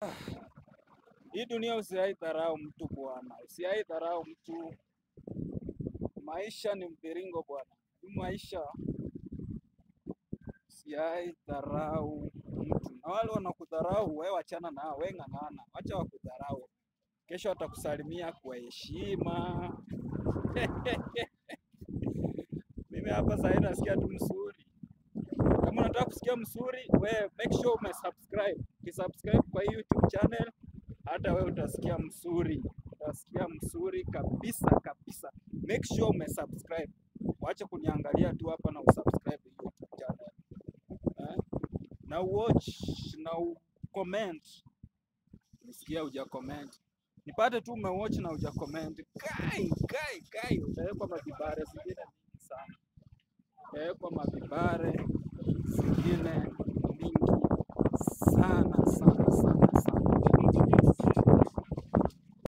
Hii dunia usiai dharau mtu bwana, usiai dharau mtu. Maisha ni mviringo bwana, hii maisha usiai dharau mtu, na wale wanakudharau wewe wachana nao, wewe ng'ang'ana, wacha wakudharau. Kesho watakusalimia kwa heshima. Mimi hapa sasa nasikia tu msuri. Kama unataka kusikia msuri, we make sure umesubscribe. Ukisubscribe kwa hii YouTube channel, hata wewe utasikia msuri, utasikia msuri kabisa kabisa. Make sure umesubscribe. Wacha kuniangalia tu hapa na usubscribe hii YouTube channel. Eh? Na watch na ucomment. Nisikia huja comment. Nipate tu umewatch na huja comment. Kai kai kai, utawekwa mavibare zingine mingi sana. Utawekwa mavibare zingine mingi sana sana.